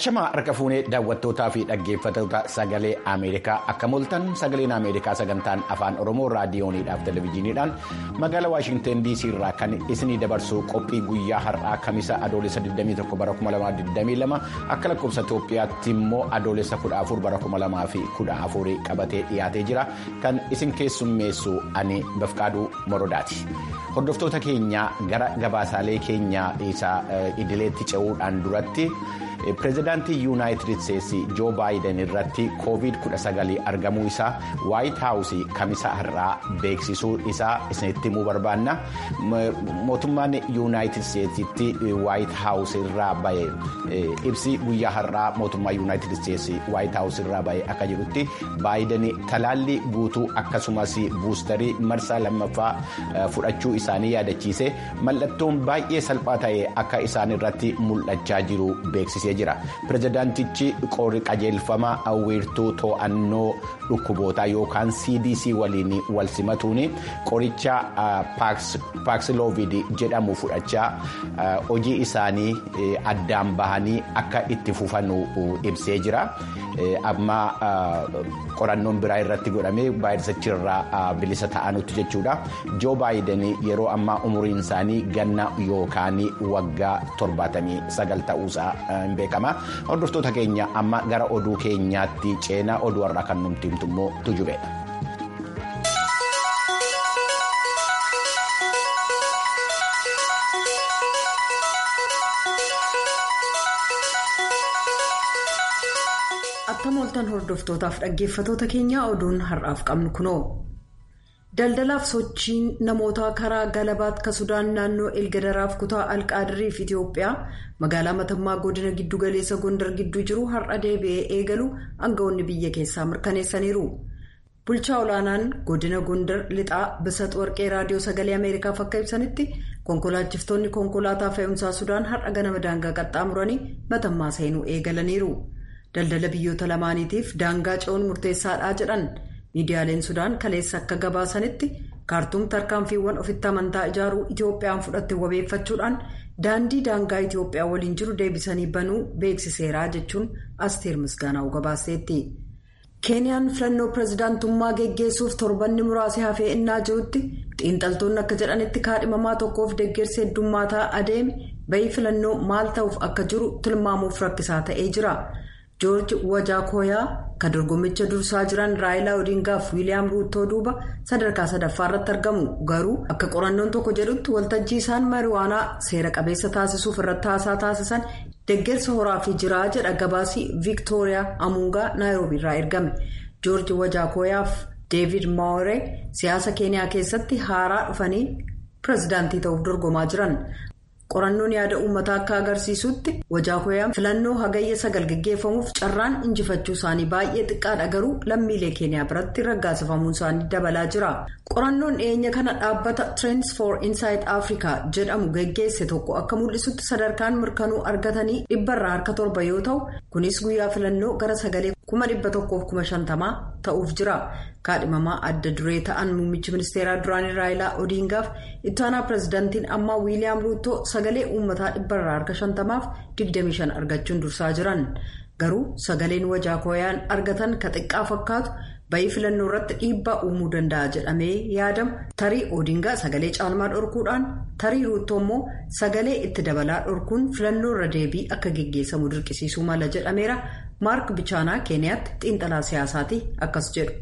Ashamaa harka fuunee daawwattootaa fi dhaggeeffattoota sagalee Ameerikaa akka mul'atan sagaleen Ameerikaa sagantaan afaan Oromoo raadiyooniidhaaf televezyiiniidhaan magaalaa Waashinteen DC irraa kan isinii dabarsu qophii guyyaa har'aa kamisa adoolessa 21 bara 2022 akka lakkoofsa Itoophiyaatti immoo adoolessa 14 bara 2014 qabatee dhiyaatee jira kan isin keessummeessu ani Bafqaaduu Morodaati. Hordoftoota keenya gara gabaasaalee keenya isa idileetti ce'uudhaan duratti. pireezidaantii yuunaayitid isteetsi joo baayiden irratti koovid 19 argamuu isaa waayit haawusii kamisa har'aa beeksisuu isaa isinitti himuu barbaanna mootummaan yuunaayitid isteetsitti waayit haawus irraa bahe ibsi guyyaa har'aa mootummaa yuunaayitid isteetsi waayit haawus irraa bahe akka jedhutti baayiden talaallii guutuu akkasumas buustarii marsaa lammaffaa fudhachuu isaanii yaadachiise mallattoon baay'ee salphaa ta'e akka isaan irratti mul'achaa jiru beeksisee jira pireezidaantichi qorii qajeelfama wiirtuu to'annoo dhukkubootaa yookaan cdc waliin wal simatuun qoricha paaksilovid jedhamu fudhachaa hojii isaanii addaan bahanii akka itti fufanu ibsee jira amma qorannoon biraa irratti godhamee vaayirasichirraa bilisa ta'anutti jechuudha joo baayiden yeroo ammaa umuriin isaanii ganna yookaan waggaa 79 ta'uusaa hin beekama hordoftoota keenya amma gara oduu keenyaatti ceenaa oduu har'aa kan nuti himtu immoo tujubeedha. Attam ooltan hordoftootaaf dhaggeeffatoota keenyaa oduun har'aaf qabnu kunoo. Daldalaaf sochiin namoota karaa galabaat ka Sudaan naannoo Elgadaraaf kutaa Alqaadiriif Itoophiyaa magaalaa matammaa godina giddu galeessa Gondar gidduu jiru har'a deebi'ee eegalu aangawoonni biyya keessaa mirkaneessaniiru. Bulchaa olaanaan godina Gondar lixaa Bisat Warqee raadiyoo sagalee Ameerikaaf akka ibsanitti konkolaachiftonni konkolaataa fe'umsaa Sudaan har'a ganama daangaa qaxxaamuranii matammaa seenuu eegalaniiru. Daldala biyyoota lamaaniitiif daangaa ce'uun murteessaadhaa jedhan. miidiyaaleen sudaan kaleessa akka gabaasanitti kaartuum tarkaanfiiwwan ofitti amantaa ijaaruu itoophiyaan fudhatte wabeeffachuudhaan daandii daangaa itoophiyaa waliin jiru deebisanii banuu beeksiseeraa jechuun asteer misgaanaa'u gabaaseetti. keeniyaan filannoo pireezidaantummaa geggeessuuf torbanni muraasa hafee innaa jirutti xiinxaltoonni akka jedhanitti kaadhimamaa tokkoof deeggarsi heddummaataa adeeme bayii filannoo maal ta'uuf akka jiru tilmaamuuf rakkisaa ta'ee jira. joorji wajaakoyaa kan dorgommicha dursaa jiran raayilaa odingaaf wiiliyaam ruutoo duuba sadarkaa sadaffaa irratti argamu garuu akka qorannoon tokko jedhutti waltajjii isaan mariwaanaa seera qabeessa taasisuuf irratti haasaa taasisan deeggarsa horaafii jiraa jedha gabaasii viiktooriyaa amuungaa naayiroobii irraa ergame joorji wajaakoyaaf deevid maawuree siyaasa keeniyaa keessatti haaraa dhufanii pireezidaantii ta'uuf dorgomaa jiran. qorannoon yaada uummataa akka agarsiisutti wajaakoyaan filannoo hagayya sagal geggeeffamuuf carraan injifachuu isaanii baay'ee xiqqaadha garuu lammiilee keeniyaa biratti raggaasifamuun isaanii dabalaa jira qorannoon dhiyeenya kana dhaabbata trends for inside africa jedhamu geggeesse tokko akka mul'isutti sadarkaan mirkanuu argatanii dhibbarraa harka torba yoo ta'u kunis guyyaa filannoo gara sagalee kuma dhibba tokkoof kuma shantamaa ta'uuf jira kaadhimamaa adda duree ta'an muummichi ministeeraa duraanii raayilaa odiingaaf ittaanaa pireezidaantiin ammaa wiiliyaam ruutoo sagalee uummataa dhibbarraa harka shantamaaf 25 argachuun dursaa jiran garuu sagaleen wajaakoyaan argatan ka xiqqaa fakkaatu bayii filannoo irratti dhiibbaa uumuu danda'a jedhamee yaadamu tarii odiingaa sagalee caalmaa dhorkuudhaan tarii ruutoo immoo sagalee itti dabalaa dhorkuun filannoo irra deebii akka geggeessamu dirqisiisuu mala jedhameera maark bichaanaa keeniyaatti xiinxalaa siyaasaati akkas jedhu.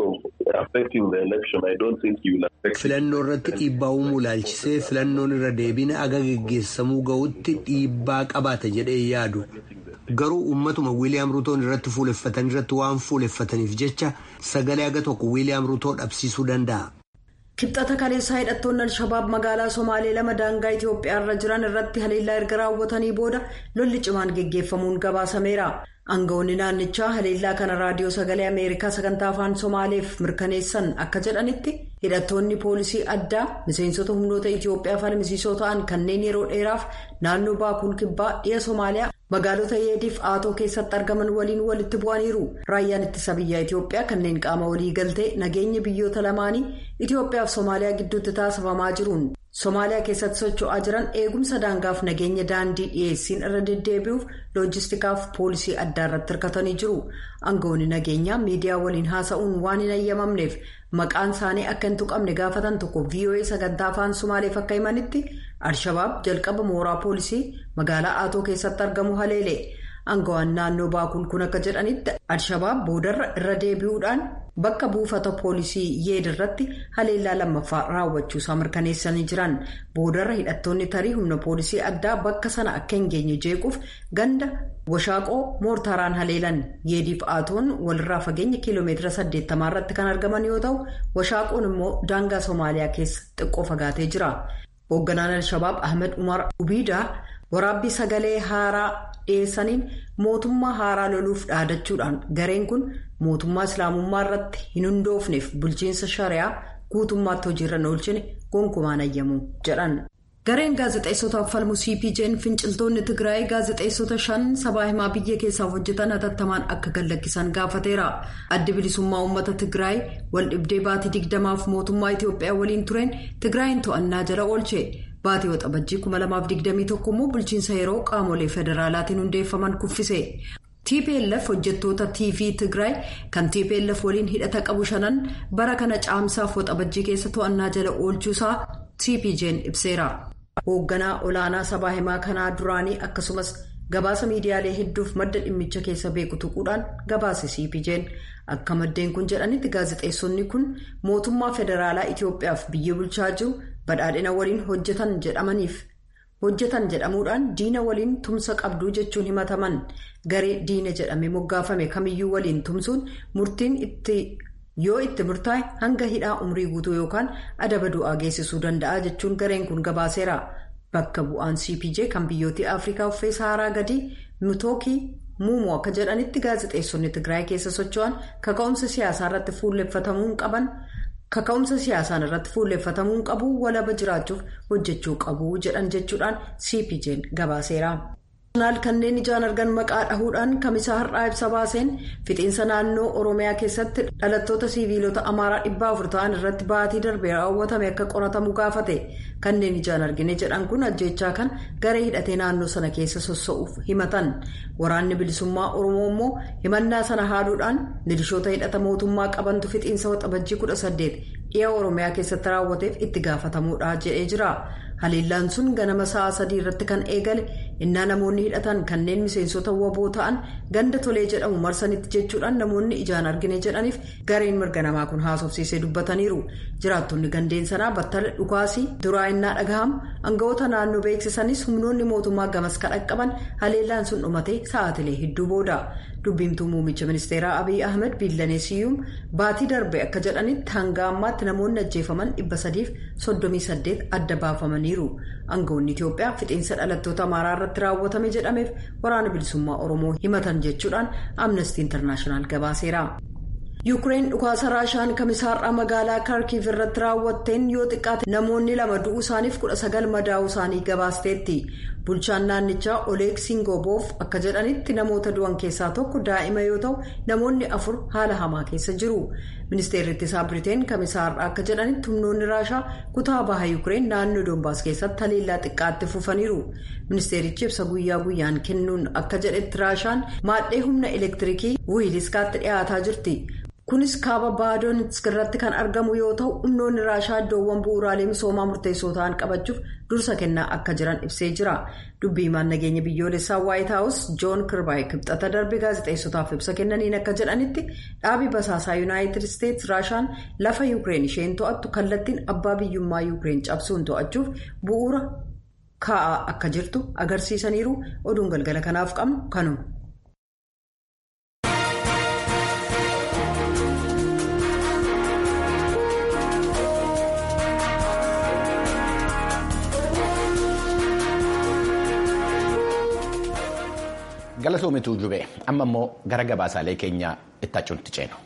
filannoo irratti dhiibbaa uumuu ilaalchisee filannoon irra deebiin aga geggeessamuu ga'utti dhiibbaa qabaata jedhee yaadu garuu uummatuma wiiliyaam ruutoon irratti fuuleffatan irratti waan fuuleffataniif jecha sagalee aga tokko wiiliyaam ruutoo dhabsiisuu danda'a. kibxata kaleessaa hidhattoonni al-shabaab magaalaa somaalee lama daangaa itiyoophiyaa irra jiran irratti haleellaa erga raawwatanii booda lolli cimaan geggeeffamuun gabaasameera. aangawoonni naannichaa haleellaa kana raadiyoo sagalee ameerikaa sagantaa afaan somaaleef mirkaneessan akka jedhanitti hidhattoonni poolisii addaa miseensota humnoota itiyoophiyaa falmisiisoo ta'an kanneen yeroo dheeraaf naannoo baakuul kibbaa dhiya somaaliyaa magaalota yeediif aatoo keessatti argaman waliin walitti bu'aniiru raayyaan ittisa biyyaa itiyoophiyaa kanneen qaama walii galtee nageenya biyyoota lamaanii itiyoophiyaaf somaaliyaa gidduutti taasifamaa jiruun Somaaliyaa keessatti socho'aa jiran eegumsa daangaaf nageenya daandii dhiyeessiin irra deddeebi'uuf loojistikaaf poolisii addaa irratti hirkatanii jiru. Aangawoonni nageenyaa miidiyaa waliin haasa'uun waan hin ayyamamneef maqaan isaanii akka hin tuqamne gaafatan tokko VOA sagantaa afaan Somaaleef akka himanitti Alshabaab jalqaba mooraa poolisii magaalaa Aatoo keessatti argamu haleele. Aangawaan naannoo Baakul kun akka jedhanitti Alshabaab boodarra irra deebi'uudhaan bakka buufata poolisii yeed irratti haleellaa lammaffaa raawwachuusaa mirkaneessanii jiran. Boodarra hidhattoonni tarii humna poolisii addaa bakka sana akka hin geenye jeequuf ganda washaaqoo moortaaraan haleelan. Yeediif Aatoon walirraa fageenya kiiloomeetira 80 irratti kan argaman yoo ta'u, washaaqoon immoo daangaa Somaaliyaa keessa xiqqoo fagaatee jira. Hoogganaan Alshabaab Ahmed Umar Ubiidaa waraabbii sagalee haaraa dhiyeessaniin mootummaa haaraa loluuf dhaadachuudhaan gareen kun mootummaa islaamummaa irratti hin hundoofneef bulchiinsa shari'aa guutummaatti hojiirra oolchine gonkumaan ayyamu jedhan. gareen gaazexeessotaaf falmu cpj'n finciltoonni tigraay gaazexeessota shan sabaa himaa biyya keessaaf hojjetan hatattamaan akka gallakkisan gaafateera addi bilisummaa uummata tigraay waldhibdee baatii digdamaaf mootummaa itiyoophiyaa waliin tureen tigraayin to'annaa jala oolche. Baatii waxabajjii 2021 immoo bulchiinsa yeroo qaamolee federaalaatiin hundeeffaman kuffise. TPLF hojjettoota TV Tigraay kan TPLF waliin hidhata qabu shanan bara kana caamsaaf waxabajjii keessa to'annaa jala oolchuusaa CPJ'n ibseera. Hoogganaa olaanaa sabaa himaa kanaa duraanii akkasumas gabaasa miidiyaalee hedduuf madda dhimmicha keessa beeku tuquudhaan gabaase CPJ'n akka maddeen kun jedhanitti gaazexeessonni kun mootummaa federaalaa Itiyoophiyaaf biyya bulchaa jiru. badhaadhina waliin hojjetan jedhamaniif hojjetan jedhamuudhaan diina waliin tumsa qabduu jechuun himataman garee diina jedhame moggaafame kamiyyuu waliin tumsuun murtiin itti yoo itti murtaa'e hanga hidhaa umrii guutuu yookaan adaba du'aa geessisuu danda'a jechuun gareen kun gabaaseera bakka bu'aan cpj kan biyyoottii afrikaa uffee saaraa gadii mitookii muumoo akka jedhanitti gaazexeessonni tigraay keessa socho'an kaka'umsa siyaasaa irratti fuulleffatamuu qaban. kaka'umsa siyaasaan irratti fuulleffatamuun qabu walaba jiraachuuf hojjechuu qabu jedhan jechuudhaan cpj'n gabaaseera. kanneen ijaan argan maqaa dhahuudhaan kamisaa har'aa ibsa baaseen fixiinsa naannoo oromiyaa keessatti dhalattoota siiviilota amaaraa dhibba afur ta'an irratti baatii darbee raawwatame akka qoratamu gaafate kanneen ijaan argine jedhan kun ajjechaa kan garee hidhatee naannoo sana keessa sossa'uuf himatan waraanni bilisummaa oromoo immoo himannaa sana haaluudhaan milishoota hidhata mootummaa qabantu fixiinsa waxabajjii 18 dhiya oromiyaa keessatti raawwateef itti gaafatamuudha jedhee jira. haleellaan sun ganama sa'a sadii irratti kan eegale innaa namoonni hidhatan kanneen miseensota waboo ta'an ganda tolee jedhamu marsanitti jechuudhaan namoonni ijaan argine jedhaniif gareen mirga namaa kun haasofsiisee dubbataniiru jiraattonni gandeen sanaa battala dhukaasii duraa innaa dhagahamu aangawoota naannoo beeksisanis humnoonni mootummaa gamas kadhaqqaban haleellaan sun dhumatee sa'aatilee hedduu booda dubbiimtuu muummicha ministeeraa abiy ahmed biillaneesiyyuum baatii darbe akka jedhanitti hanga ammaatti namoonni ajjeefaman dhibba sadiif soddomii saddeet adda baafamaniiru aangawoonni itiyoophiyaa fixiinsa dhalattoota amaaraa irratti raawwatame jedhameef waraana bilisummaa oromoo himatan jechuudhaan amnestii intarnaashinaal gabaaseera. yuukireen dhukaasa raashaan kamisaarraa magaalaa kaarkiif irratti raawwatteen yoo xiqqaate namoonni lama du'uu isaaniif kudha sagal madaa'uu isaanii gabaasteetti bulchaan naannichaa oleeg singoboof akka jedhanitti namoota du'an keessaa tokko daa'ima yoo ta'u namoonni afur haala hamaa keessa jiru ministeerri ittisaa biriteen kamisaarraa akka jedhanitti humnoonni raashaa kutaa baha yuukireen naannoo doombaas keessatti haleellaa xiqqaatti fufaniiru ministeerichi ibsa guyyaa guyyaan kennuun akka jedhetti raashaan maadhee humna elektiriikii wiiliskaatti dhiyaataa jirti. kunis kaaba baadoonitsk irratti kan argamu yoo ta'u humnoonni raashaa iddoowwan bu'uuraalee misoomaa murteessoo ta'an qabachuuf dursa kennaa akka jiran ibsee jira dubbiimaan nageenya biyyoolessaa waayit haawus joon kirbaay kibxata darbe gaazexeessotaaf ibsa kennaniin akka jedhanitti dhaabii basaasaa yuunaayitid isteetsi raashaan lafa yuukireen isheen to'attu kallattiin abbaa biyyummaa yuukireen cabsuun to'achuuf bu'uura kaa'aa akka jirtu agarsiisaniiru oduun galgala kanaaf qabnu kanuma. Galatoomituu jubee amma immoo gara gabaasaalee keenya ittaachuutti ceenu.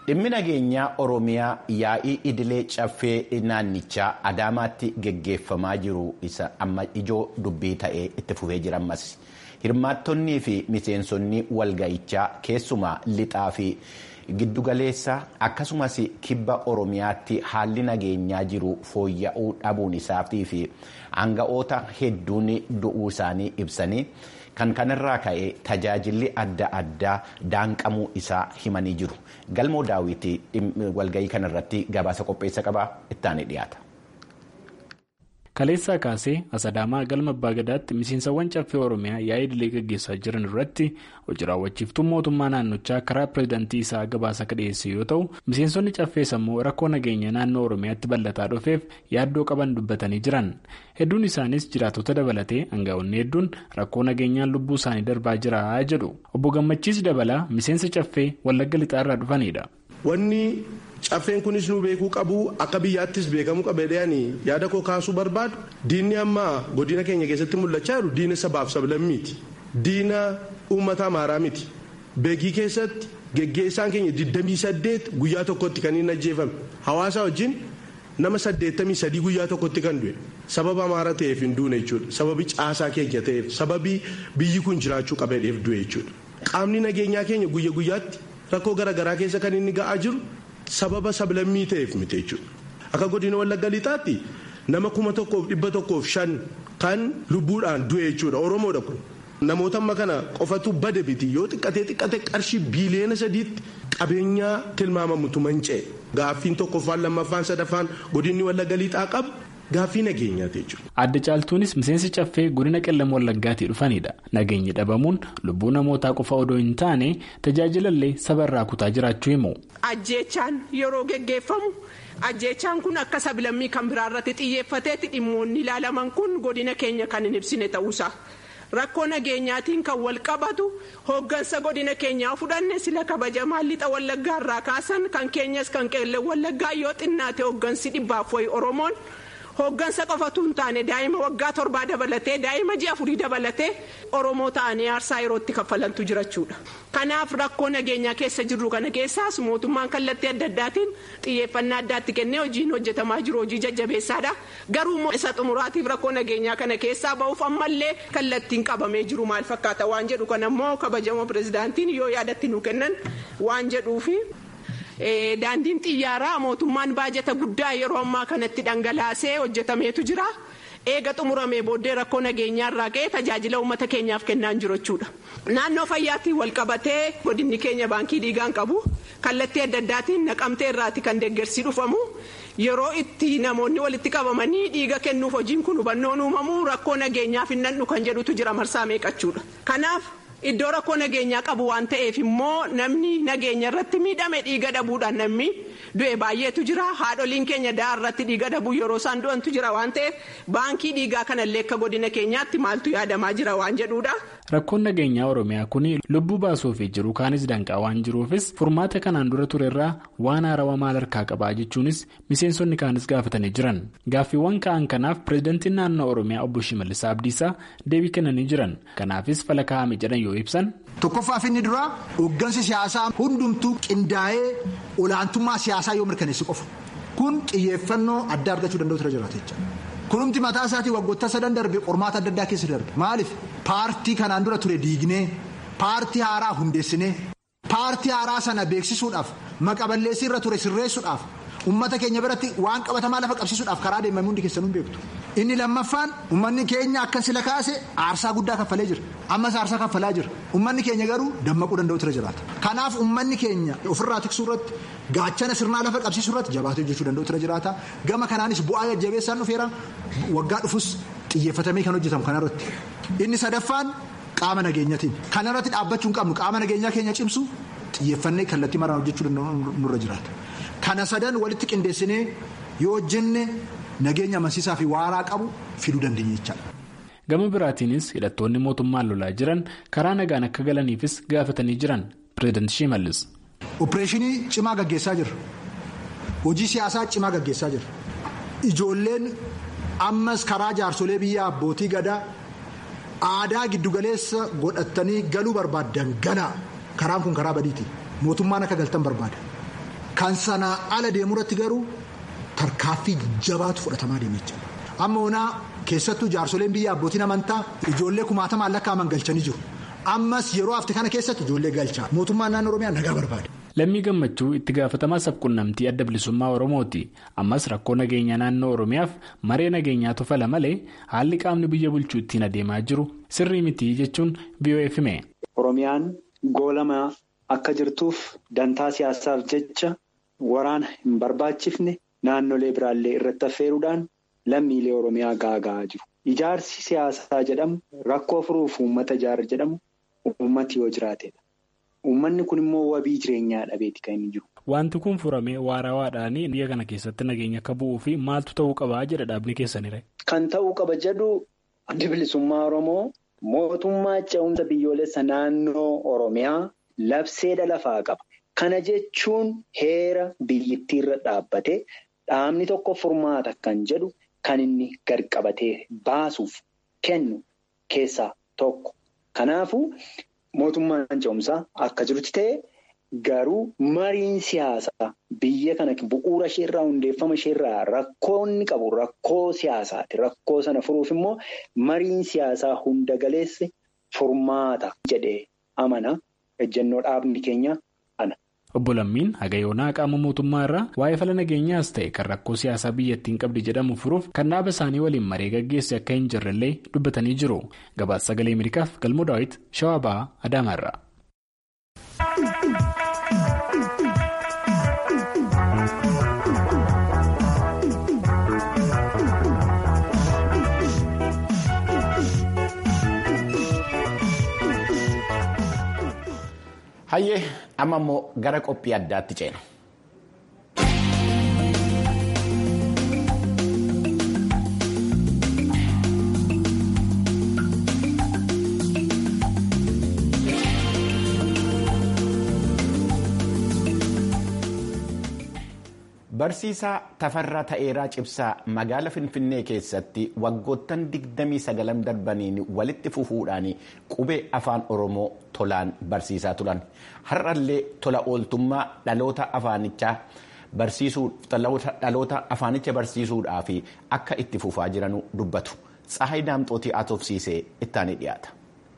dhimmi nageenyaa oromiyaa yaa'ii idilee caffee naannichaa adaamaatti geggeeffamaa jiru isa amma ijoo dubbii ta'ee itti fufee jira ammas hirmaattonnii fi miseensonni walga'ichaa keessumaa lixaa fi giddugaleessa akkasumas kibba oromiyaatti haalli nageenyaa jiru fooyya'uu dhabuun isaatii fi aanga'oota hedduun du'uu isaanii ibsanii. kan kanarraa ka'e tajaajilli adda addaa daanqamuu isaa himanii jiru galmoo daawwitii walga'ii kanarratti gabaasa qopheessa qabaa ittaanii dhiyaata. kaleessaa kaasee asadaamaa galma abbaa gadaatti miseensawwan caffee oromiyaa yaa'ii idilee gaggeessaa jiran irratti hojii raawwachiiftuu mootummaa naannochaa karaa pireezidantii isaa gabaasa akka dhiyeesse yoo ta'u miseensonni caffees ammoo rakkoo nageenya naannoo oromiyaatti bal'ataa dhufeef yaaddoo qaban dubbatanii jiran hedduun isaanis jiraatota dabalatee aangaa'onni hedduun rakkoo nageenyaan lubbuu isaanii darbaa jira jedhu obbo gammachiis dabalaa miseensa caffee wallagga lixaarraa dhufanidha. wanni caffeen kunis nu beekuu qabu akka biyyaattis beekamuu qabeedhaan yaada koo kaasuu barbaadu diinni amma godina keenya keessatti mul'achaa jiru diina sabaaf sablammiiti diina uummata amaaraa miti beekii keessatti geggeessaan keenya 28 guyyaa tokkotti kan inni ajjeefame hawaasa wajjin nama 83 guyyaa tokkotti kan du'e sababa amaara ta'eef hin duune jechuudha sababi caasaa keenya ta'eef sababii biyyi kun jiraachuu qabeedheef du'e jechuudha qaamni nageenyaa keenya guyya guyyaatti rakkoo garaagaraa keessa kan inni ga'aa jiru. sababa sablammii ta'eef miti jechuudha akka godina wallagga lixaatti nama kuma tokkoof dhibba tokkoof shan kan lubbuudhaan du'e jechuudha oromoodha kun namoota amma kana qofatu bade miti yoo xiqqatee xiqqate qarshii biiliyoona sadiitti qabeenyaa tilmaamamutu manca'e gaaffiin tokkoffaan lammaffaan sadaffaan godinni wallagga lixaa qabu. Gaaffii nageenyaati jechuudha. Adda caaltuunis miseensi caffee godina qellam wallaggaatii dhufanidha. Nageenyi dhabamuun lubbuu namootaa qofa odoo hin taane tajaajilallee sabarraa kutaa jiraachuu himu. Ajjeechaan yeroo geggeeffamu ajjeechaan kun akka sablammii kan biraarratti xiyyeeffateetti dhimmoonni ilaalaman kun godina keenya kan hin ibsine ta'uusaa. Rakkoo nageenyaatiin kan wal qabatu hooggansa godina keenyaa fudhanne sila kabajamaa lixa wallaggaarraa kaasan kan keenyas kan qeellan wallaggaa yoo xinnaate hooggansi dhibbaaf wayi oromoon. hooggansa qofatu hin taane daa'ima waggaa torbaa dabalatee daa'ima ji'a afurii dabalatee oromoo ta'anii aarsaa yerootti kaffalantu jirachuudha. kanaaf rakkoo nageenyaa keessa jirru kana keessaas mootummaan kallattii adda addaatiin xiyyeeffannaa addaatti kennee hojiin hojjetamaa jiru hojii jajjabeessaadha garuu immoo isa xumuraatiif rakkoo nageenyaa kana keessaa ba'uuf ammallee kallattiin qabamee jiru maal fakkaata waan jedhu kana immoo kabajamoo pirezidaantiin yoo yaadatti nu kennan waan jedhuufi. daandiin xiyyaaraa mootummaan baajata guddaa yeroo ammaa kanatti dhangalaasee hojjetameetu jira eega xumuramee booddee rakkoo nageenyaarraa ka'ee tajaajila uummata keenyaaf kennaa jiru jechuudha. naannoo fayyaatti wal qabatee godinni keenya baankii dhiigaan qabu kallattii adda addaatiin naqamtee irraati kan deeggarsii dhufamu yeroo itti namoonni walitti qabamanii dhiiga kennuuf hojiin kun hubannoon uumamu rakkoo nageenyaaf hin nannu kan jedhutu jira marsaa meeqachuudha kanaaf. Iddoo rakkoo nageenyaa qabu waan ta'eef immoo namni nageenya irratti miidhame dhiiga dhabuudhaan namni du'e baay'eetu jira haadholiin keenya da'a irratti dhiiga dhabuu yeroo isaan du'antu jira waan ta'eef baankii dhiigaa kanallee akka godina keenyaatti maaltu yaadamaa jira waan jedhuudha. Rakkoon nageenyaa Oromiyaa kun lubbuu baasuuf jiru kaanis danqaa waan jiruufis furmaata kanaan dura turerraa waan haarawaa maal harkaa qabaa jechuunis miseensonni kaanis gaafatanii jiran gaaffiiwwan ka'an kanaaf pireezidantiin naannoo Oromiyaa obbo Shimallis Abdiisaa deebii kennanii jiran kanaafis fala kaa'ame jedhan yoo ibsan. Tokkoffaaf inni duraa hooggansi siyaasaa hundumtuu qindaa'ee olaantummaa siyaasaa yoo mirkaneessi qofa kun xiyyeeffannoo adda argachuu danda'u ture jiraata jecha. Kunumti mataa isaatii waggoota sadan darbe qormaata adda addaa keessa darbe maaliif paartii kanaan dura ture diignee paartii haaraa hundeessinee paartii haaraa sana beeksisuudhaaf maqaballeessii irra ture sirreessuudhaaf ummata keenya biratti waan qabatamaa lafa qabsiisuudhaaf karaa deemame hundi keessanuu beektu. Inni lammaffaan uummanni keenya akka sila kaase aarsaa guddaa kaffalee jira ammas aarsaa kaffalaa jira uummanni keenya garuu dammaquu danda'u ture jiraata. Kanaaf uummanni keenya ofirraa tiksuu irratti gaachana sirnaa lafa qabsiisuu irratti jabaatee hojjechuu danda'u ture jiraata gama kanaanis bu'aa jajjabeessaan dhufeera waggaa dhufus xiyyeeffatamee kan hojjetamu kanarratti. Inni sadaffaan qaama nageenyatiin kanarratti dhaabbachuu hin qabnu qaama nageenyaa keenya cimsu xiyyeeffannee kallattii maraan hojjechuu danda'u nurra jiraata. Kana sadan walitti qindeessinee yoo hojjenne nageenya amansiisaa fi waaraa qabu fiduu dandeenya jechaadha. Gama biraatiinis hidhattoonni mootummaan lolaa jiran karaa nagaan akka galaniifis gaafatanii jiran pireezidaanti Shimallis. Opereeshinii cimaa gaggeessaa jirra. Hojii siyaasaa cimaa gaggeessaa jirra. Ijoolleen ammas karaa jaarsolee biyya abbootii gadaa aadaa giddugaleessa godhatanii galuu barbaaddan ganaa karaan kun karaa badiiti. Mootummaan akka galtan barbaada. Kan sanaa ala deemuu irratti garuu tarkaaffii jabaatu fudhatamaa deemee jira. Amma onaa keessattuu jaarsoleen biyya abbootiin amantaa ijoollee kumaatamaan lakkaa'aman galchanii jiru. Ammas yeroo hafte kana keessatti ijoollee galchaa. Mootummaan naannoo Oromiyaa nagaa barbaada. Lammii gammachuu itti gaafatamaa sabquunnamtii adda bilisummaa Oromooti. Ammas rakkoo nageenyaa naannoo Oromiyaaf maree nageenyaatu fala malee haalli qaamni biyya bulchuu ittiin adeemaa jiru sirrii miti jechuun BOF hime. Oromiyaan goolamaa akka jirtuuf dantaa siyaasaaf jecha waraana hin barbaachifne naannolee biraallee irratti affeeruudhaan lammiilee Oromiyaa gaaga'aa jiru. Ijaarsi siyaasaa jedhamu rakkoo furuuf uummata ijaara jedhamu uummati yoo jiraatedha. Uummanni kun immoo wabii jireenyaa dhabeeti kan inni jiru. Wanti kun furamee waarawaadhaan biyya kana keessatti nageenya akka bu'uu fi maaltu ta'uu qabaa jedha dhaabni keessanire. Kan ta'uu qaba jedhu adda bilisummaa Oromoo mootummaa ce'umsa biyyoolessa naannoo Oromiyaa labseedha lafaa qaba. Kana jechuun heera biyyittiirra dhaabbate dhaabni tokko furmaata kan jedhu kan inni gad-qabatee baasuuf kennu keessaa tokko. Kanaafuu. Mootummaan ce'umsaa akka jirutti ta'e garuu mariin siyaasaa biyya kana bu'uura isheerraa hundeeffama isheerraa rakkoonni qabu rakkoo siyaasaati. Rakkoo sana furuuf immoo mariin siyaasaa hunda galeesse furmaata jedhee amana ejjennoo dhaabni keenya ana. Obbo Lammiin Hagayoonaa qaama mootummaa irraa waa'ee fala nageenyaas ta'e kan rakkoo siyaasaa biyyattiin qabdi jedhamu furuuf kan dhaaba isaanii waliin maree gaggeesse akka hin jirrellee dubbatanii jiru. Gabaasa sagalee Ameerikaaf galmoo daawwiti shawaa ba'aa Adaamaarraa. Hayyee amma immoo gara qophii addaatti ceena. Barsiisaa Tafarraa Ta'eeraa Cibsaa magaala Finfinnee keessatti waggoottan 29 darbaniin walitti fufuudhaan qubee afaan Oromoo tolaan barsiisaa turan. Har'allee tola ooltummaa dhaloota afaanichaa dhaloota afaanicha barsiisuudhaaf akka itti fufaa jiran dubbatu. Tsahayi Daamxootii Atofsiisee ittaanii dhiyaata.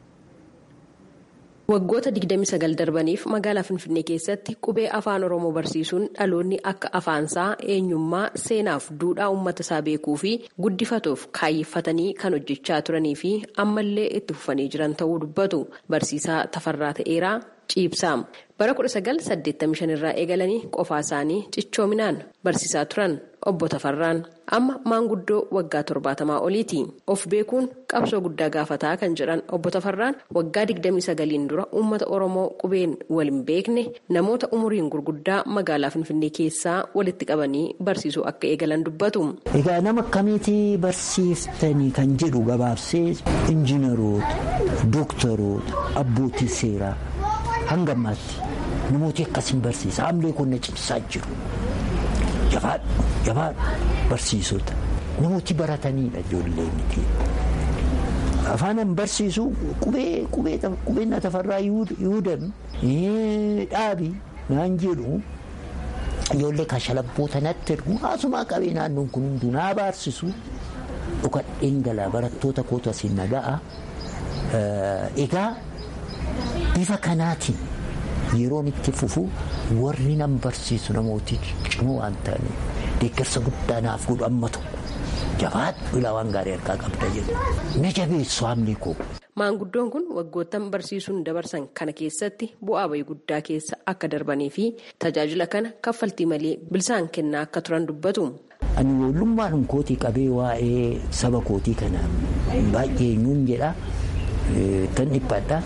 Waggoota 29 darbaniif magaalaa Finfinnee keessatti qubee afaan Oromoo barsiisuun dhaloonni akka afaansaa eenyummaa seenaaf duudhaa uummata isaa beekuu fi guddifatuuf kaayyeffatanii kan hojjechaa turanii fi ammallee itti fufanii jiran ta'uu dubbatu. Barsiisaa Tafarraa Ta'eeraa Ciibsaa bara 1985 irraa eegalanii qofaa isaanii cichoominaan barsiisaa turan obbo Tafarraan amma maanguddoo waggaa torbaatamaa oliiti. Of beekuun qabsoo guddaa gaafataa kan jedhan obbo Tafarraan waggaa 29 dura uummata Oromoo qubeen wal hin beekne namoota umuriin gurguddaa magaalaa Finfinnee keessaa walitti qabanii barsiisuu akka eegalan dubbatu. Egaa nama akkamiitii barsiiftanii kan jedhu gabaabsee injiinaroota, dooktaroota, abbootii seeraa hanga ammaatti namooti akkasiin barsiisa. Haamlee kun na cimsaa jiru. Jabaadhu jabaadhu barsiisota namooti barataniidha ijoollee miti. Afaanan barsiisu qubee qubee na tafarraa yuudan dhaabi naan jedhu ijoollee kashalabboota natti ergu haasumaa qabee naannoon kun hunduu naa barsiisu dhukadheen galaa barattoota kootu asiin naga'a. Egaa bifa kanaatiin yeroon itti fufu warri nan barsiisu namooti cimoo waan ta'aniif deeggarsa guddaa naaf godhu amma tokko jabaadhu ilaa waan gaarii harkaa qabda jedhu na jabeessu haamni koo. Maanguddoon kun waggoottan barsiisuun dabarsan kana keessatti bu'aa bayii guddaa keessa akka darbanii fi tajaajila kana kaffaltii malee bilisaan kennaa akka turan dubbatu. Ani ijoollummaan kootii qabee waa'ee saba kootii kana baay'ee eenyuun jedha tan dhiphaadha.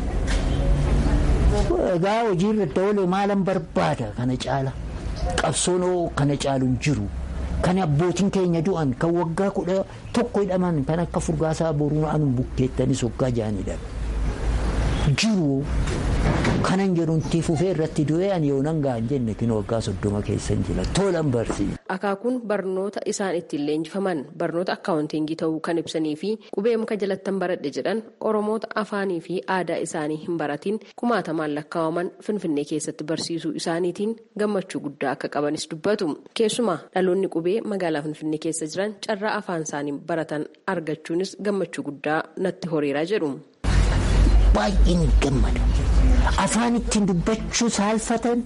Egaa hojii irratti oolee maalan barbaada kana caala qabsoonoo kana caalu jiru kan abbootiin keenya du'an kan waggaa kudha tokko hidhaman kan akka furgaasaa boruu anu bukkeettanis waggaa jaanidha jiru kanan jedhunti fufee irratti du'ee ani yoo nan gahan jenne kin waggaa soddoma keessan jira tolan barsiisa. Akaakuun barnoota isaan ittiin leenjifaman barnoota akkaawuntiingii ta'uu kan ibsanii fi qubee muka jalattan baradhe jedhan oromoota afaanii fi aadaa isaanii hin baratiin kumaatamaan lakkaa'aman finfinnee keessatti barsiisuu isaaniitiin gammachuu guddaa akka qabanis dubbatu keessumaa dhaloonni qubee magaalaa finfinnee keessa jiran carraa afaan isaanii baratan argachuunis gammachuu guddaa natti horiiraa jedhu. Baay'een gammada. Afaan ittiin dubbachuu saalfatan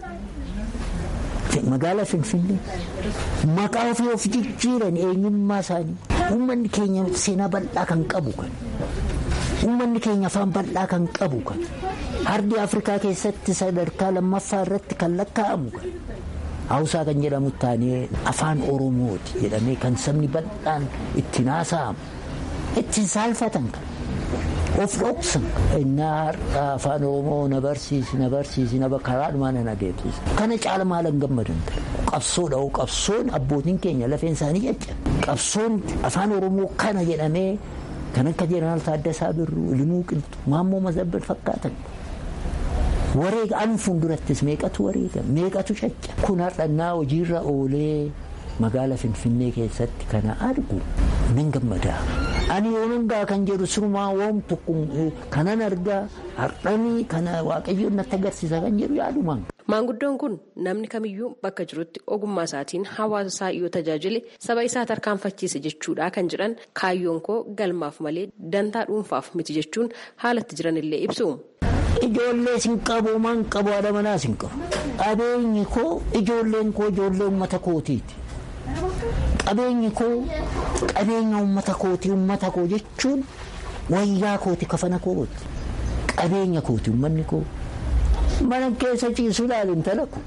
magaalaa Finfinnee maqaa ofii of jijjiiran eenyummaa isaanii uummanni keenya seenaa bal'aa kan qabu kan uummanni keenya afaan bal'aa kan qabu kan hardi Afrikaa keessatti sadarkaa lammaffaa irratti kan lakkaa'amu kan Hawusaa kan jedhamu taanee afaan Oromooti jedhamee kan sabni bal'aan ittiin haasa'amu ittiin saalfatan kan. of dhoksan innaa har'a afaan oromoo na barsiisi na barsiisi na karaadhumaa na adeemsisa kana caala maalan gammadan qabsoodha qabsoon abbootiin keenya lafeen isaanii jecca qabsoon afaan oromoo kana jedhamee kan akka jeneraal Taaddasaa Birruu Limuu Qilxu Maammoo Mazabbal fakkaatan wareega an fuuldurattis meeqatu wareega meeqatu cacca kun har'annaa hojiirra oolee magaala finfinnee keessatti kana argu nan gammadaa. ani yoonan gaa kan jedhu sirumaa woom tokko kanan argaa har'anii kana waaqayyoon natti agarsiisa kan jedhu yaadumaan. Maanguddoon kun namni kamiyyuu bakka jirutti ogummaa isaatiin hawaasa isaa yoo tajaajile saba isaa tarkaanfachiise jechuudha kan jedhan kaayyoon koo galmaaf malee dantaa dhuunfaaf miti jechuun haalatti jiran illee ibsu. Ijoollee sin qabu maan qabu haadha manaa sin qabu. Qabeenyi koo ijoolleen koo ijoollee uummata kootiiti. Qabeenyi koo qabeenya uummata kooti uummata koo jechuun wayyaa kooti kafana kooti qabeenya kooti uummanni koo mana keessa ciisu ilaali intala ko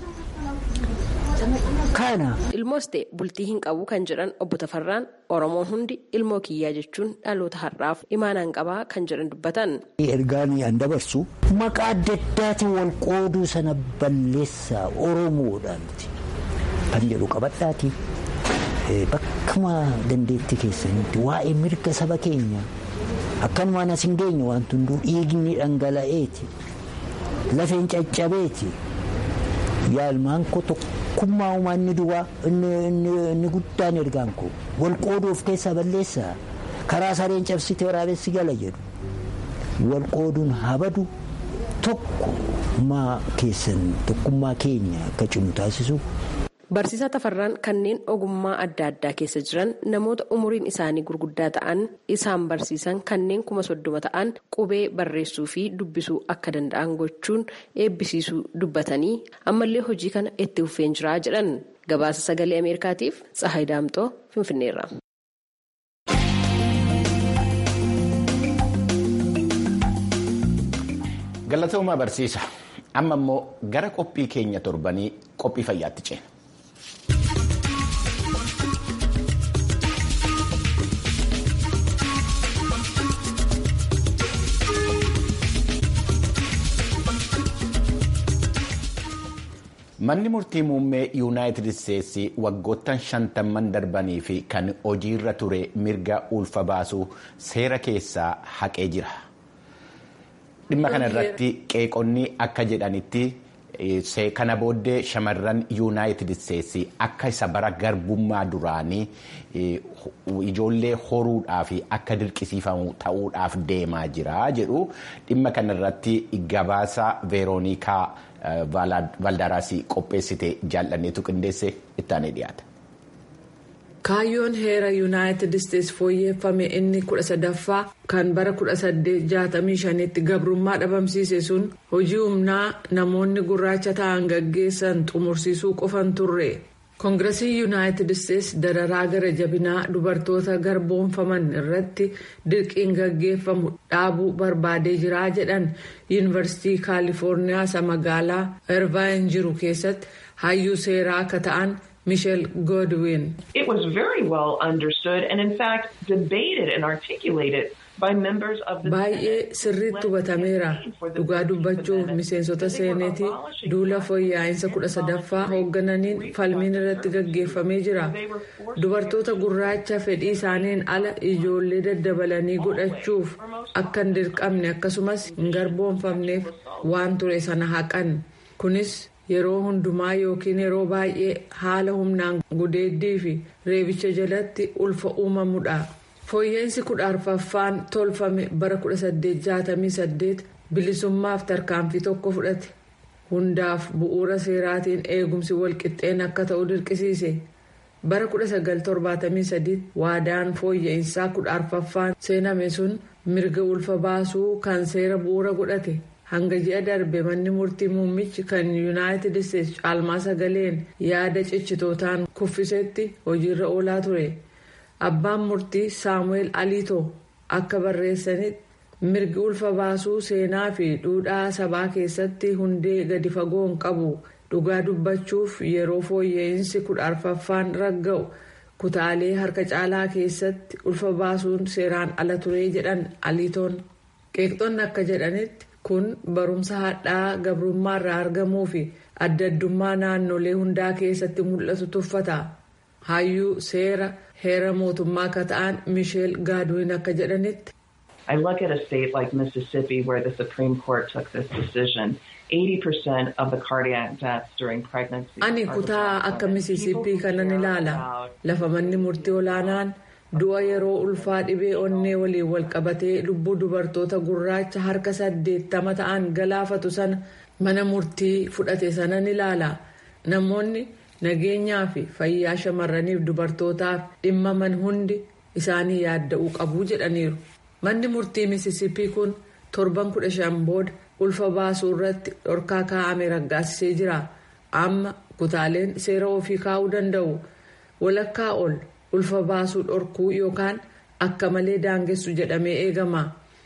kana. Ilmoos ta'e bultii hin qabu kan jedhan obbo Tafarraan Oromoon hundi ilmoo kiyyaa jechuun dhaloota har'aaf imaanaan qabaa kan jedhan dubbatan. Ergaan an dabarsu maqaa adda addaatiin wal qooduu sana balleessaa Oromoodhaan kan jedhu qabadhaati. Bakkuma dandeettii keessanitti waa'ee mirga saba keenya akkanumaan as hin geenye waan hunduu dhiigni dhangala'eeti lafeen caccabeeti yaalmaan koo tokkummaa uumaa inni duwwaa inni guddaan ergaan koo wal qooduuf keessaa balleessaa karaa sareen cabsite waraabessi gala jedhu wal qooduun habadu tokkummaa keessan tokkummaa keenya akka cimu taasisu. Barsiisaa Tafarraan kanneen ogummaa adda addaa keessa jiran namoota umuriin isaanii gurguddaa ta'an isaan barsiisan kanneen kuma soddoma ta'an qubee barreessuu fi dubbisuu akka danda'an gochuun eebbisiisuu dubbatanii ammallee hojii kana itti fufeen jiraa jedhan gabaasa sagalee Ameerikaatiif Tsahaay Daamxoo Finfinneerra. Galatoomaa barsiisa. Amma immoo gara qophii keenya torbanii qophii fayyaatti ceena. Manni murtii muummee yuunaayitid isteetsi waggoottan shantamman darbanii fi kan hojiirra ture mirga ulfa baasuu seera keessaa haqee jira. Dhimma kana irratti qeeqonni akka jedhanitti kana booddee shamarran yuunaayitid isteetsi akka isa bara garbummaa duraanii ijoollee horuudhaaf akka dirqisiifamu ta'uudhaaf deemaa jira jedhu dhimma kana irratti gabaasa veeroonikaa. Valdaraasii qopheessite jaalladheetu qindeesse ittaanee dhiyaata. Kaayyoon heera yuunaayitid isteetsi fooyyeffame inni kudha sadaffaa kan bara kudha saddeet jaatamii shanitti gabrummaa dhabamsiise sun hojii humnaa namoonni gurraacha ta'an gaggeessan xumursiisuu qofan turre. koongirasiin yuunaayitid isteetsi dararaa gara jabinaa dubartoota garboonfaman irratti dirqiin gaggeeffamu dhaabuu barbaadee jiraa jedhan yuunivarsiitii kaalifoorniyaa isa magaalaa irvaayin jiru keessatti hayyuu seeraa akka ta'an miisheel goodwin. It was very well understood and in fact debated and articulated baay'ee sirriitti hubatameera dhugaa dubbachuuf miseensota seenetii duula fooyya'insa kudha sadaffaa hooggananiin falmiin irratti gaggeeffamee jira dubartoota gurraacha fedhii isaaniin ala ijoollee daddabalanii godhachuuf akka hin dirqamne akkasumas hin garboomfamneef waan ture sana haqan kunis yeroo hundumaa yookiin yeroo baay'ee haala humnaan gudeeddii fi reebicha jalatti ulfa uumamudha. fooyya'insi kudha arfaffaan tolfame bara 1868 bilisummaaf tarkaanfii tokko fudhate hundaaf bu'uura seeraatiin eegumsi walqixxeen akka ta'u dirqisiise bara 1973 waadaan fooyya'insaa kudha arfaffaan seename sun mirga ulfa baasuu kan seera bu'uura godhate hanga ji'a darbe manni murtii muummichi kan yuunaayitid isteetsi caalmaa sagaleen yaada cichitootaan kuffisetti hojiirra oolaa ture. abbaan murtii saamu'eel aliitoo akka barreessanitti mirgi ulfa baasuu seenaa fi duudhaa sabaa keessatti hundee gadi fagoo hin qabu dhugaa dubbachuuf yeroo fooyya'insi kudha arfaffaan ragga'u kutaalee harka caalaa keessatti ulfa baasuun seeraan ala turee jedhan aliitoon qeeqxonni akka jedhanitti kun barumsa hadhaa gabrummaa irraa argamuu fi adda addummaa naannolee hundaa keessatti mul'atu tuffata hayyuu seera. heera mootummaa akka ta'an miisheel gaadwiin akka jedhanitti. I look at a state like Mississippi where the Supreme Court took this decision. 80% of the cardiac deaths during pregnancy. Ani kutaa akka Mississippi kanan ilaala. Lafa manni murtii olaanaan du'a yeroo ulfaa dhibee onnee waliin wal qabatee lubbuu dubartoota gurraacha harka saddeettama ta'an galaafatu sana mana murtii fudhate sanan ilaala. Namoonni. nageenyaa fi fayyaa shamarraniif dubartootaaf dhimmaman hundi isaanii yaadda'uu qabu jedhaniiru manni murtii misisippii kun torban kudha shan booda ulfa baasuu irratti dhorkaa kaa'ame raggaasisee jira amma kutaaleen seera ofii kaa'uu danda'u walakkaa ol ulfa baasuu dhorkuu yookaan akka malee daangessu jedhamee eegama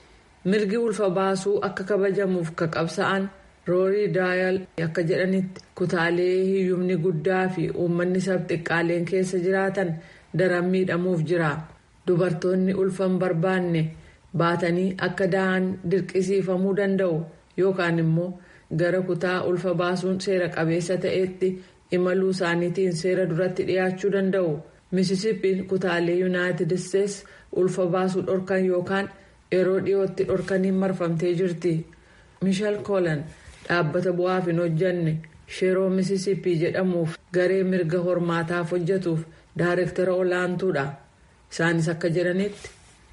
mirgi ulfa baasuu akka kabajamuuf ka qabsa'an. roorii daayal akka jedhanitti kutaalee hiyyumni guddaa fi uummanni sabxiqqaaleen keessa jiraatan daran miidhamuuf jira dubartoonni ulfa hin barbaanne baatanii akka da'an dirqisiifamuu danda'u yookaan immoo gara kutaa ulfa baasuun seera qabeessa ta'etti imaluu isaaniitiin seera duratti dhiyaachuu danda'u misisippiin kutaalee yuunaayitid isteets ulfa baasuu dhorkan yookaan yeroo dhiyootti dhorkaniin marfamtee jirti mishal koolan. dhaabbata bu'aaf hin hojjanne sheeroo misisippii jedhamuuf garee mirga hormaataaf hojjetuuf daayirektara olaantuudha isaanis akka jedhanitti.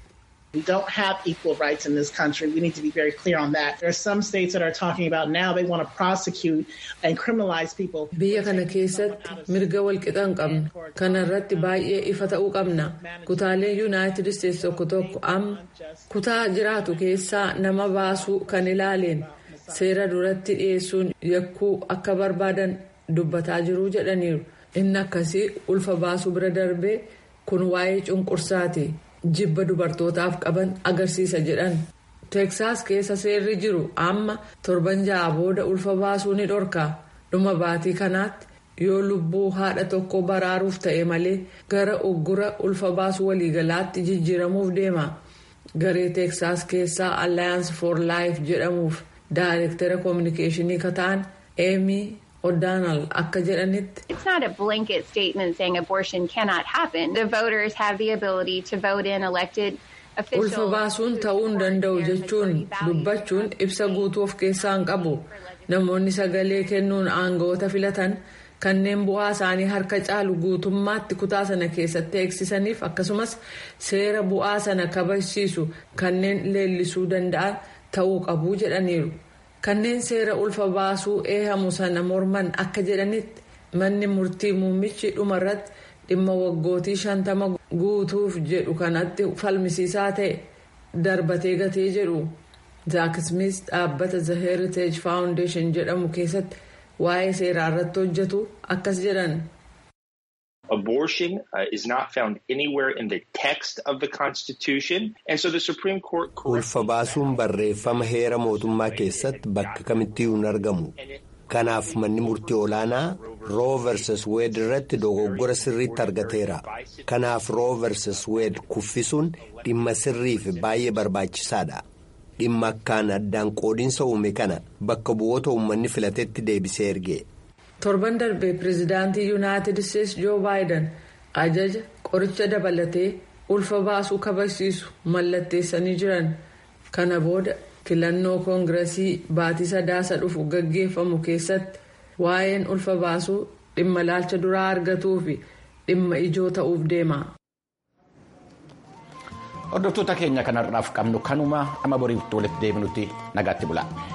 We don't have equal rights in this country. We need to be very clear on that. There are some states that are talking about now they want to prosecute and criminalize people. Biyya kana keessatti mirga walqixa hin qabnu. Kana irratti baay'ee ifa ta'uu qabna. Kutaalee Yuunaayitid Isteets tokko tokko amma kutaa jiraatu keessaa nama baasuu kan ilaaleen seera duratti dhiyeessuun yakkuu akka barbaadan dubbataa jiruu jedhaniiru. Inni akkasii ulfa baasuu bira darbee kun waa'ee cunqursaati. jibba dubartootaaf qaban agarsiisa jedhan teeksaas keessa seerri jiru amma torban ja'a booda ulfa baasuu ni dhorka dhuma baatii kanaatti yoo lubbuu haadha tokko baraaruuf ta'e malee gara uggura ulfa baasuu waliigalaatti jijjiiramuuf deema garee teeksaas keessaa alliance for life jedhamuuf daayirektara koominikeeshinii kata'an eemii O'Donnell akka jedhanitti. It's not a blanket statement saying abortion cannot happen. The voters have the ability to vote in elected officials. Ulfa baasuun ta'uu hin danda'u jechuun dubbachuun ibsa guutuu of keessaa hin qabu. Namoonni sagalee kennuun aangawoota filatan kanneen bu'aa isaanii harka caalu guutummaatti kutaa sana keessatti eegsisaniif akkasumas seera bu'aa sana kabachiisu kanneen leellisuu danda'an ta'uu qabu jedhaniiru. kanneen seera ulfa baasuu eehamu sana morman akka jedhanitti manni murtii muummichi dhumarratti dhimma waggootii shantama guutuuf jedhu kanatti falmisiisaa ta'e darbatee gatee jedhu zaak smith dhaabbata the heritage foundation jedhamu keessatti waa'ee seeraa irratti hojjetu akkas jedhan. Abortion uh, is not found anywhere in the text of the Constitution, and so the Supreme Court. Ulfa baasuun barreeffama heera mootummaa keessatti bakka kamittiyyuu hin argamu. Kanaaf manni murtii olaanaa roo versus weed irratti dogoggora sirriitti argateera kanaaf roo versus weed kuffisuun dhimma sirrii fi baay'ee barbaachisaadha dhimma akkaan addaan qoodiinsa uume kana bakka bu'oota uummanni filatetti deebisee erge. torban darbee pireezidaantii yuunaayitid isteetsi joo baayiden ajaja qoricha dabalatee ulfa baasuu kabachiisu mallatteessanii jiran kana booda filannoo koongiresii baatii sadaasa dhufu gaggeeffamu keessatti waa'een ulfa baasuu dhimma ilaalcha duraa argatuu fi dhimma ijoo ta'uuf deema. hordoftoota keenya kanarraaf qabnu kanuma amma boriif walitti deebinutti nagaatti bula.